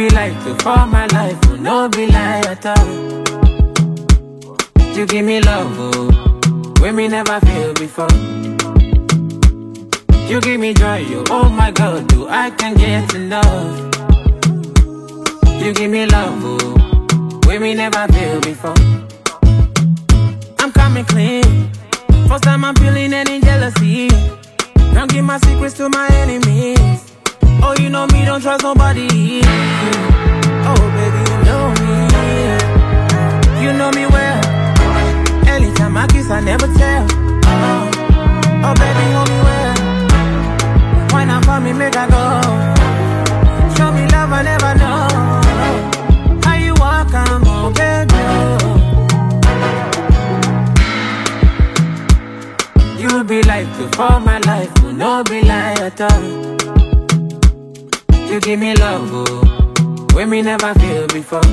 be like to for my life, oh, no be lie at all. You give me love, oh, when me never feel before. You give me joy, oh, oh my God, do I can get enough? You give me love, oh, when me never feel before. I'm coming clean. First time I'm feeling any jealousy. Don't give my secrets to my enemies. Oh, you know me, don't trust nobody. Oh, baby, you know me. You know me well. Anytime I kiss, I never tell. Oh, oh baby, hold me well. Why not for me, make I go? Show me love, I never know. How you walk, I'm on, baby. You be like to for my life, will no be lie at all. You give me love, oh, when me never feel before.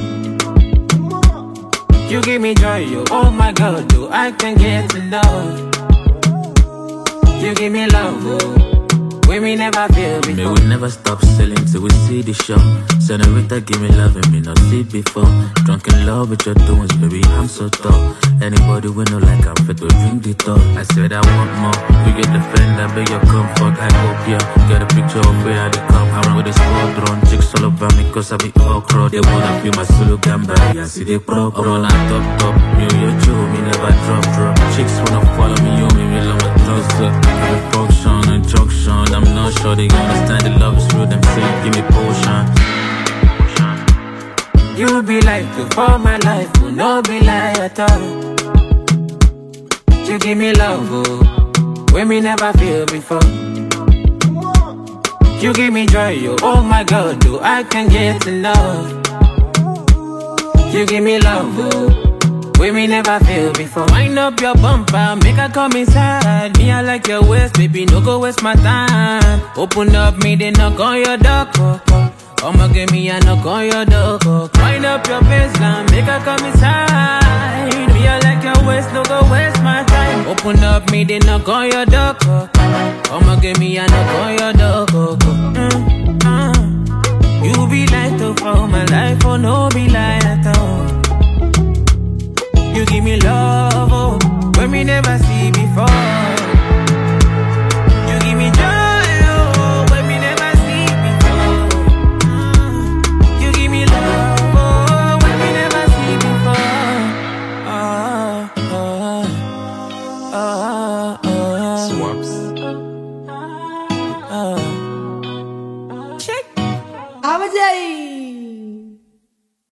You give me joy, oh, oh my God, do I can get enough? You give me love, oh, when me never feel Me before. we never stop selling till we see the show. Senorita, give me love and me not see before. Drunk in love with your doings, baby, I'm so tall. Anybody we know like I'm fit to drink the talk. I said I want more. We get the friend, I beg your comfort. I hope you get a picture of where I dey come. I run with the squadron, chicks all over me cause I be okra. They wanna feel my solo gamba, yeah, see they pro pro. All on top top, me and your Joe, me never drop drop. Chicks wanna follow me, you me, me love my drugs up. Every function and junction, I'm not sure they understand the love is real. Them say, give me potion. You be like to for my life, will no be lie at all. You give me love, oh, when me never feel before. You give me joy, oh, oh my God, do I can get enough? You give me love, oh, when me never feel before. Wind up your bumper, make her come inside. Me, I like your waist, baby, no go waste my time. Open up, me, they knock on your door. oh, oh. I'ma give me a knock on your door. oh. Wind up your baseline, make her come inside. Me, I like your waist, no go waste my time. Open up, me, they knock on your door. oh, oh. I'ma give me a knock on your door. oh, oh. Mm, mm. You be like to for my life, oh no be like at all. You give me love, oh, when me never see before. You give me joy, oh, when me never see before. Mm. You give me love, oh, when me never see before. Ah, ah, ah, ah, Swaps. ah. Check. Abajay.